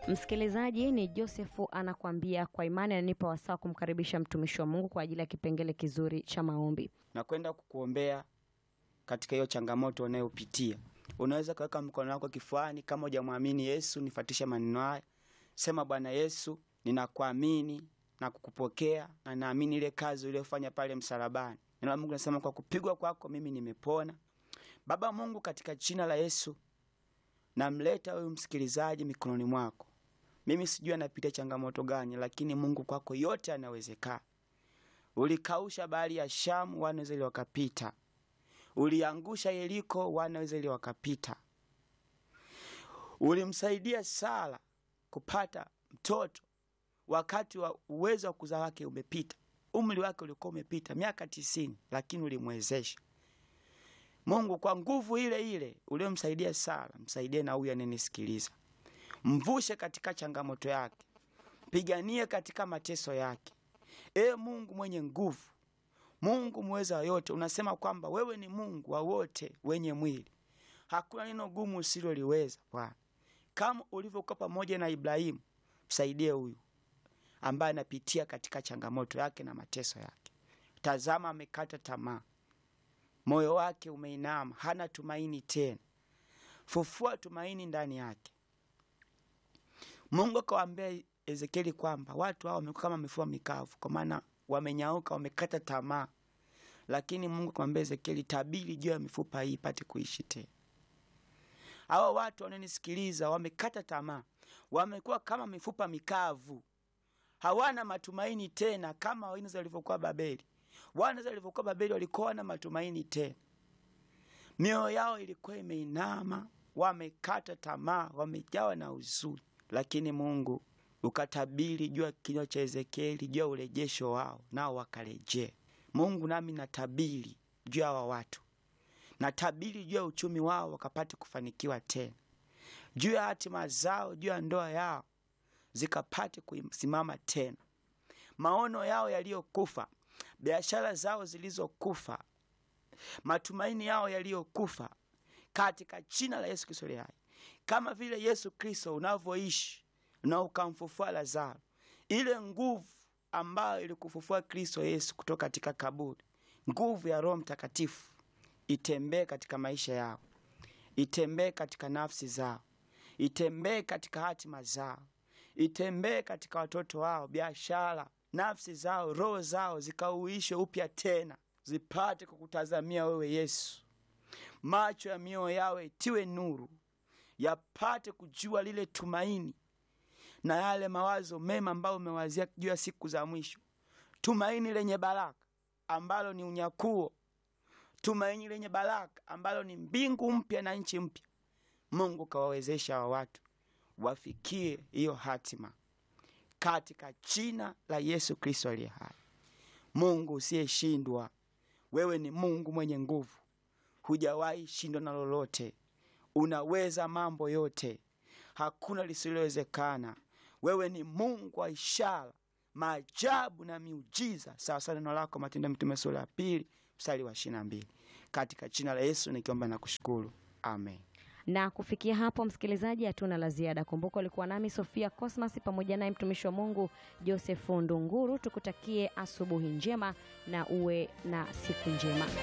Msikilizaji, ni Josefu anakuambia kwa imani ananipa wasaa kumkaribisha mtumishi wa Mungu kwa ajili ya kipengele kizuri cha maombi. na kwenda kukuombea katika hiyo changamoto unayopitia. Unaweza kuweka mkono wako kifuani kama hujamwamini Yesu. Nifuatishe maneno haya, sema: Bwana Yesu, ninakuamini na kukupokea na naamini ile kazi uliyofanya pale msalabani. Neno la Mungu nasema kwa kupigwa kwako mimi nimepona. Baba Mungu, katika jina la Yesu namleta huyu msikilizaji mikononi mwako. Mimi sijui anapitia changamoto gani, lakini Mungu kwako yote yanawezekana. Ulikausha bahari ya Shamu, wana wa Israeli wakapita. Uliangusha Yeriko, wana wa Israeli wakapita. Ulimsaidia Sara kupata mtoto wakati wa uwezo wa kuzaa wake umepita, umri wake ulikuwa umepita miaka tisini, lakini ulimwezesha. Mungu, kwa nguvu ile ile uliyomsaidia Sara, msaidie na huyu ananisikiliza, mvushe katika changamoto yake, mpiganie katika mateso yake. Ee Mungu mwenye nguvu, Mungu mweza wa yote, unasema kwamba wewe ni Mungu wa wote wenye mwili, hakuna neno gumu usiloliweza. Bwana, kama ulivyokuwa pamoja na Ibrahimu, msaidie huyu ambaye anapitia katika changamoto yake na mateso yake. Tazama, amekata tamaa, moyo wake umeinama, hana tumaini tena. Fufua tumaini ndani yake. Mungu akawaambia Ezekieli kwamba watu hao wamekuwa kama mifupa mikavu, kwa maana wamenyauka, wamekata tamaa. Lakini Mungu akamwambia Ezekieli, tabiri juu ya mifupa hii ipate kuishi tena. Hawa watu wanaonisikiliza wamekata tamaa, wamekuwa kama mifupa mikavu, hawana matumaini tena, kama Wainzi walivyokuwa Babeli. Wana walivyokuwa Babeli walikuwa na matumaini tena, mioyo yao ilikuwa imeinama, wamekata tamaa, wamejawa na huzuni. Lakini Mungu ukatabiri juu ya kinywa cha Ezekieli juu ya urejesho wao, nao wakarejea. Mungu, nami natabiri juu ya hawa watu, natabiri juu ya uchumi wao wakapate kufanikiwa tena, juu ya hatima zao, juu ya ndoa yao zikapate kusimama tena, maono yao yaliyokufa, biashara zao zilizokufa, matumaini yao yaliyokufa, katika jina la Yesu Kristo aliye hai. Kama vile Yesu Kristo unavyoishi na ukamfufua Lazaro, ile nguvu ambayo ilikufufua Kristo Yesu kutoka katika kaburi, nguvu ya Roho Mtakatifu itembee katika maisha yao, itembee katika nafsi zao, itembee katika hatima zao, itembee katika watoto wao, biashara, nafsi zao, roho zao zikauishwe upya tena, zipate kukutazamia wewe Yesu. Macho ya mioyo yao itiwe nuru, yapate kujua lile tumaini na yale mawazo mema ambayo umewazia juu ya siku za mwisho, tumaini lenye baraka ambalo ni unyakuo, tumaini lenye baraka ambalo ni mbingu mpya na nchi mpya. Mungu kawawezesha wa watu wafikie hiyo hatima katika jina la Yesu Kristo aliye hai. Mungu usiyeshindwa, wewe ni Mungu mwenye nguvu, hujawahi shindwa na lolote, unaweza mambo yote, hakuna lisilowezekana. Wewe ni Mungu wa ishara, maajabu na miujiza, sawasawa neno lako Matendo ya Mitume sura ya pili mstari wa ishirini na mbili. Katika jina la Yesu nikiomba na kushukuru, amen. Na kufikia hapo, msikilizaji, hatuna la ziada. Kumbuka ulikuwa nami Sofia Cosmas pamoja naye mtumishi wa Mungu Josefu Ndunguru. Tukutakie asubuhi njema na uwe na siku njema.